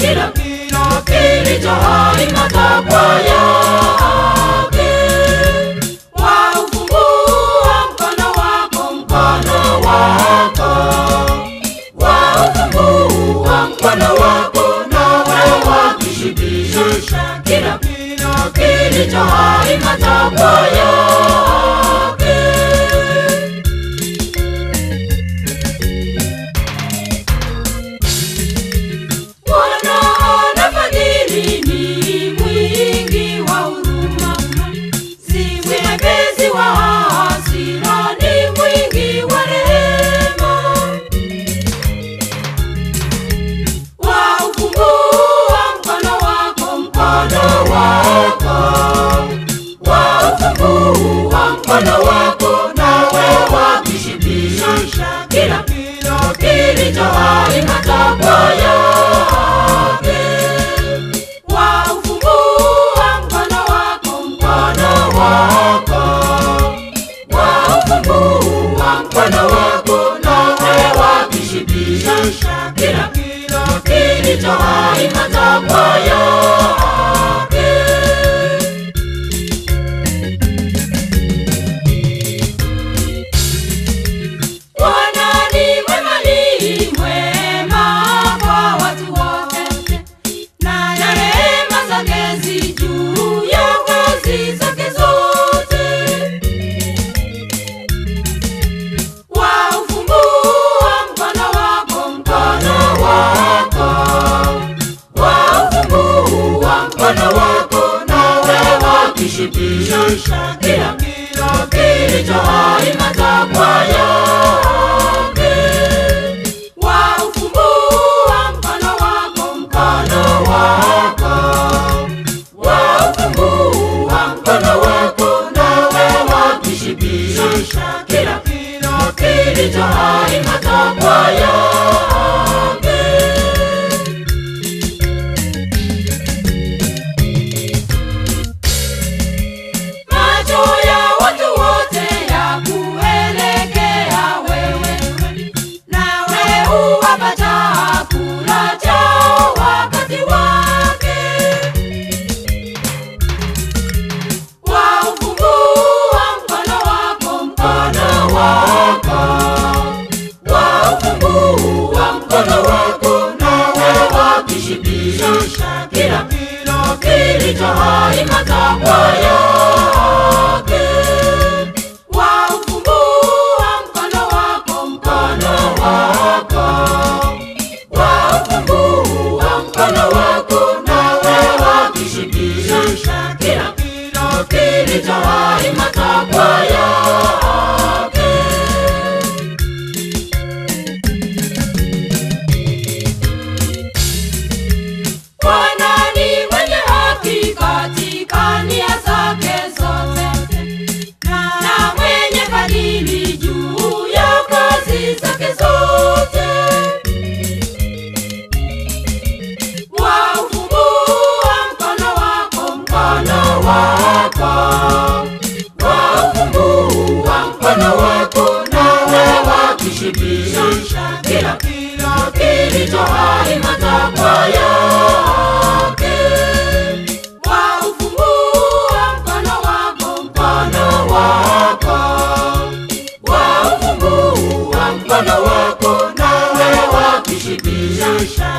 kila kila kilicho hai matakwa yake. Waufungua mkono wako, mkono wako, waufungua mkono wako, nawe wakishibisha kila kila kilicho hai matakwa yake. Bwana anafadhili, ni mwingi wa huruma, si mwepesi wa hasira, ni mwingi wa rehema. Waufungua mkono wako, mkono wako, waufungua mkono wako, nawe wakishibisha kila kila kilicho hai matakwa yake. Waufungua mkono wako, mkono wako, waufungua mkono wako, nawe wakishibisha kila kila kilicho hai matakwa yake. Bwana ni mwema, ni mwema kwa watu wote, na rehema zake zi juu ya kazi zake zote. Waufungua mkono wako, mkono wako, waufungua mkono wako, nawe wakishibisha kila kila kilicho hai matakwa yake. Waufungua mkono wako, mkono wako, waufungua mkono wako, nawe wakishibisha kila kila kilicho hai matakwa yake. Macho ya watu wote yakuelekea wewe, nawe huwapa chakula chao wakati wake. Waufungua mkono wako, mkono wako, waufungua mkono wako, nawe wakishibisha kila kila kilicho hai matakwa yake. Waufungua mkono wako, mkono wako, waufungua mkono wako, nawe wakishibisha kila kila kilicho hai matakwa yake. Bwana ni mwenye haki katika nia zake zote, na mwenye fadhili juu ya kazi zake zote. Waufungua mkono wako, mkono wako, waufungua mkono wako, nawe wakishibisha kila kila kilicho hai matakwa yake. Waufungua mkono wako, mkono wako, waufungua mkono wako, nawe wakishibisha